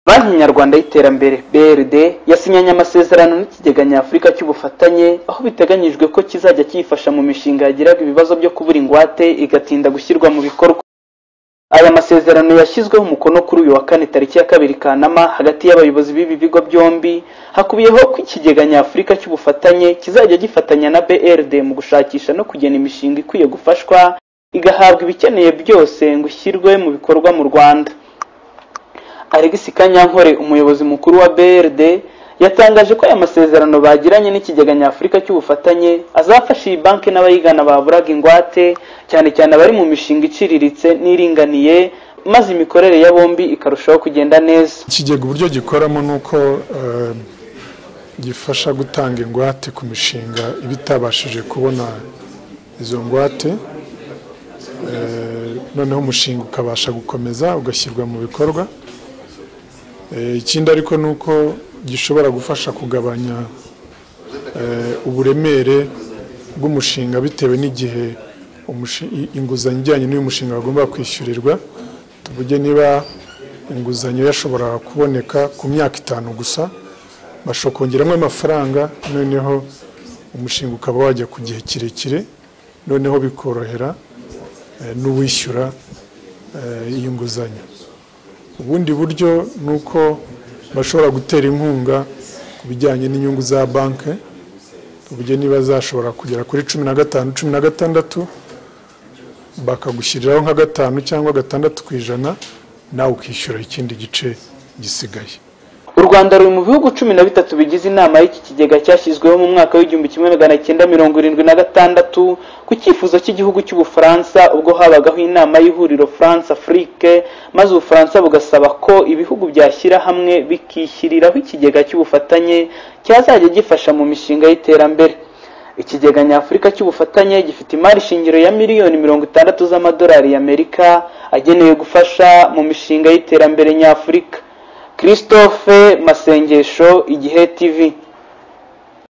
banki nyarwanda y'iterambere brd yasinyanye amasezerano n'ikigega nyafurika cy'ubufatanye aho biteganyijwe ko kizajya kiyifasha mu mishinga yagiraga ibibazo byo kubura ingwate igatinda gushyirwa mu bikorwa aya masezerano yashyizweho umukono kuri uyu wa kane tariki ya kabiri kanama hagati y'abayobozi b'ibi bigo byombi hakubiyeho ko ikigega nyafurika cy'ubufatanye kizajya gifatanya na brd mu gushakisha no kugena imishinga ikwiye gufashwa igahabwa ibikeneye byose ngo ishyirwe mu bikorwa mu rwanda alex kanyankore umuyobozi mukuru wa brd yatangaje ko aya masezerano bagiranye n'ikigega nyafurika cy'ubufatanye azafasha iyi banki n'abayigana baburaga ingwate cyane cyane abari mu mishinga iciriritse n'iringaniye maze imikorere ya bombi ikarushaho kugenda neza ikigega uburyo gikoramo ni uko eh, gifasha gutanga ingwate ku mishinga iba itabashije kubona izo ngwate Eh, noneho umushinga ukabasha gukomeza ugashyirwa mu bikorwa Eh, ikindi ariko ni uko gishobora gufasha kugabanya eh, uburemere bw'umushinga bitewe n'igihe umushi- i- inguzanyo ijyanye n'uyu mushinga bagomba kwishyurirwa tuvuge niba inguzanyo yashobora kuboneka ku myaka itanu gusa bashobora kongeramo amafaranga noneho umushinga ukaba wajya ku gihe kirekire noneho bikorohera eh, n'uwishyura eh, iyi nguzanyo ubundi buryo ni uko bashobora gutera inkunga ku bijyanye n'inyungu za banki uburyo niba zashobora kugera kuri cumi na gatanu cumi na gatandatu bakagushyiriraho nka gatanu cyangwa gatandatu ku ijana nawe ukishyura ikindi gice gisigaye u rwanda ruri mu bihugu cumi na bitatu bigize inama y'iki kigega cyashyizweho mu mwaka w'igihumbi kimwe magana cyenda mirongo irindwi na gatandatu ku cyifuzo cy'igihugu cy'ubufaransa ubwo habagaho inama y'ihuriro france afrique maze ubufaransa bugasaba ko ibihugu byashyira hamwe bikishyiriraho ikigega cy'ubufatanye cyazajya gifasha mu mishinga y'iterambere ikigega nyafurika cy'ubufatanye gifite imari shingiro ya miliyoni mirongo itandatu z'amadolari y'amerika agenewe gufasha mu mishinga y'iterambere nyafurika christophe masengesho igihe tv